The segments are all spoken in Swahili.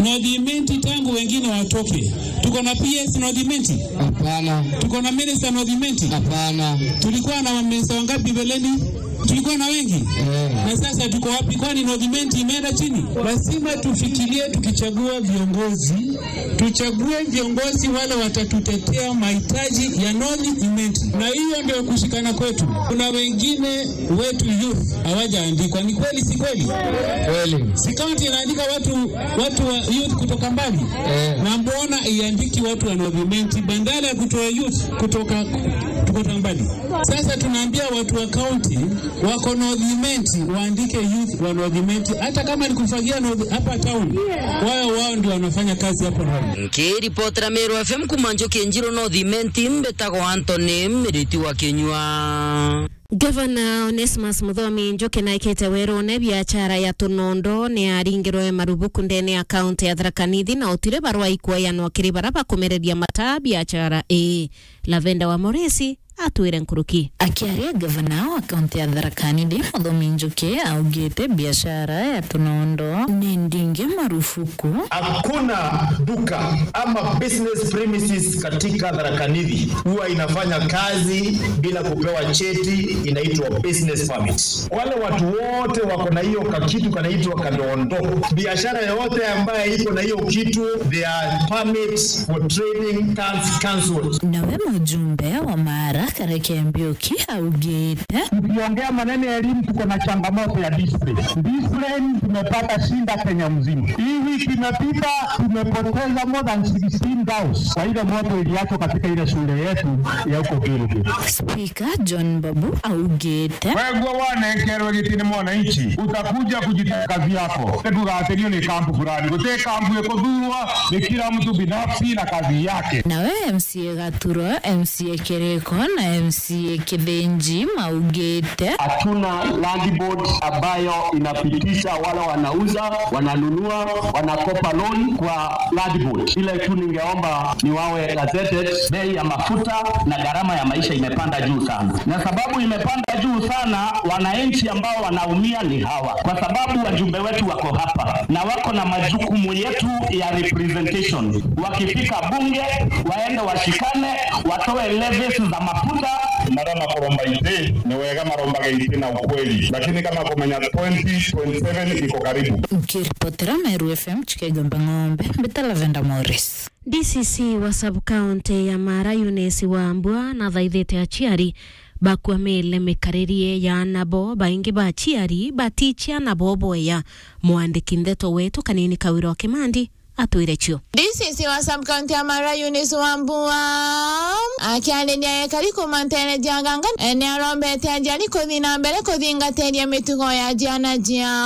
Nodhimenti tangu wengine watoke. Tuko na PS Nodhimenti? Hapana, Tuko na minister Nodhimenti? hapana. Tulikuwa na maminista wangapi mbeleni? Tulikuwa na wengi Eh, na sasa tuko wapi? Kwani Nodhimenti imeenda chini? Lazima tufikirie, tukichagua viongozi, tuchague viongozi wale watatutetea mahitaji ya Nodhimenti, na hiyo ndio kushikana kwetu. Kuna wengine wetu youth hawajaandikwa, ni kweli si kweli? kweli. Si kaunti inaandika watu watu wa youth kutoka mbali Eh. na mbona iandiki watu wa Nodhimenti badala ya kutoa youth kutoka kutoka mbali? Sasa tunaambia watu wa kaunti wako Nodhimenti waandike youth wa Nodhimenti, hata kama ni kufagia North- hapa town, wao wao ndio wanafanya kazi hapo Nodhi. nkiripotera Meru FM kuma Njoki Njiro Nothimenti mbetagwo Anthony Miriti wa Kinyua Gavana Onesmus Muthomi Njuki naikite werune biachara ya tunondo ni aringirwe marubuku ndene ya kaunti ya Tharaka Nithi na utire barua ikuoyanwa kiri bara bakumereria mata biachara ii Lavenda wa Moresi atwire nkuruki akiaria gavana wa kaunti ya Tharaka Nithi Muthomi Njuki augite biashara ya tunondo ni ndingi marufuku Hakuna duka ama business premises katika Tharaka Nithi huwa inafanya kazi bila kupewa cheti, inaitwa business permit. Wale watu wote wako na hiyo kakitu kanaitwa kandondo. Biashara yoyote ambaye iko na hiyo kitu, their permit for trading cards cancelled. nawe mujumbe wa Mara Kareke Mbiuki augite Tukiongea maneno ya elimu, tuko na changamoto ya discipline. Discipline tumepata shinda Kenya mzima. Hii wiki imepita, tumepoteza more than 16,000 kwa ile moto iliachwa katika ile shule yetu ya huko Gilgil. Spika John Babu augite Wewe wanekerwe gitini mwananchi, utakuja kujiteka kazi yako. Tugatherio ni kampu fulani, gute kampu ikuthurwa ni kila mtu binafsi na kazi yake. nawe MCA Gaturo MCA Kereko na MCA Kithinji maugite Hatuna land board ambayo inapitisha wale wanauza, wananunua, wanakopa loan kwa land board. Ile tu ningeomba ni wawe gazetted. Bei ya mafuta na gharama ya maisha imepanda juu sana, na sababu imepanda juu sana, wananchi ambao wanaumia ni hawa, kwa sababu wajumbe wetu wako hapa na wako na majukumu yetu ya representation. Wakifika bunge, waende washikane, watoe levies za mafuta Marama kuromba ite ni wega maromba ite na ukweli, lakini kama kumenya 2027 iko karibu. nkiripotera Meru FM chikegomba ng'ombe mbita Lavenda Morris DCC wa sub-county ya Mara Eunice Wambua na thaithite aciari bakwamile mikaririe ya nabo baingi ba aciari batichia nabo boya mwandiki ndeto wetu kanini kawiro wa kimandi atwire cio DCC wa sub-county ya Mara Eunice Wambua akiarĩria gĩkari kũmantere njaganga nĩ arombete ajari kũthi na mbere kũthingatĩria mĩtugo ya jiana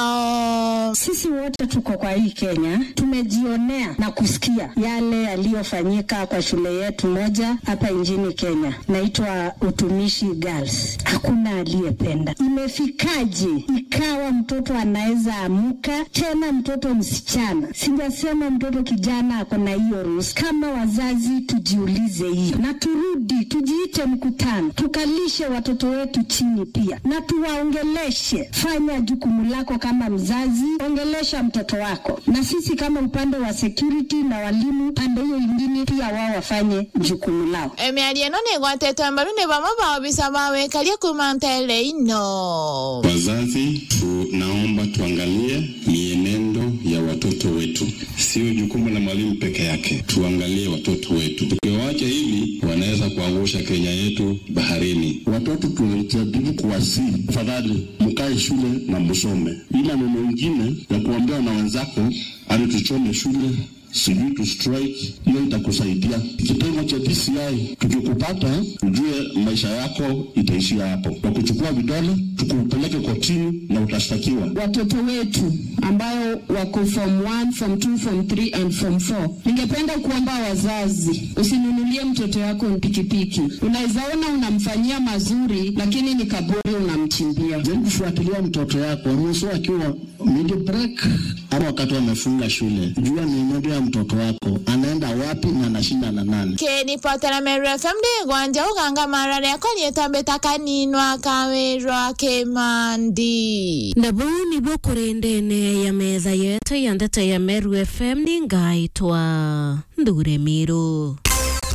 jiao Sisi wote tuko kwa hii Kenya, tumejionea na kusikia yale yaliyofanyika kwa shule yetu moja hapa nchini Kenya, naitwa Utumishi Girls. Hakuna aliyependa. Imefikaje ikawa mtoto anaweza amuka tena, mtoto msichana, sijasema mtoto kijana ako na hiyo ruhusa. Kama wazazi tujiulize hii na turudi, tujiite mkutano, tukalishe watoto wetu chini pia na tuwaongeleshe. Fanya jukumu lako kama mzazi, ongelesha mtoto wako, na sisi kama upande wa security na walimu pande hiyo ingine pia wao wafanye jukumu lao. mĩario ĩno nĩ ĩgwatetwo mbaru nĩ vamwe va obisa va wĩkaria kũmantere ino Wazazi, tunaomba tuangalie mienendo ya watoto wetu, sio jukumu la mwalimu peke yake. Tuangalie watoto wetu, tukiwaacha hivi wanaweza kuangusha Kenya yetu baharini. Watoto tunajaribu kuwasihi, tafadhali mkae shule na msome. Ila neno ingine ya kuambia na wenzako ani tuchome shule sijui tu strike, hiyo itakusaidia. Kitengo cha DCI tukikupata, ujue maisha yako itaishia hapo. Kwa kuchukua vidole, tukupeleke kotini na utashtakiwa. Watoto wetu ambao wako form 1, form 2, form 3 and form 4, ningependa kuomba wazazi, usinunulie mtoto wako pikipiki. Unaweza ona unamfanyia mazuri, lakini ni kaburi unamchimbia. Jaribu kufuatilia mtoto yako, ruhusu akiwa mid break ama wakati wamefunga shule. Jua mienendo ya mtoto wako, anaenda wapi na anashinda na nani. kĩripotera meru fm ndĩgwanja ũganga mara rĩakwa rĩtambĩta kaninwa kawĩrwa kĩmandi na bau nibwo kũrĩ ndene ya metha yetu ya ndeto ya meru fm nĩ ngaĩtwa ndure mĩrũ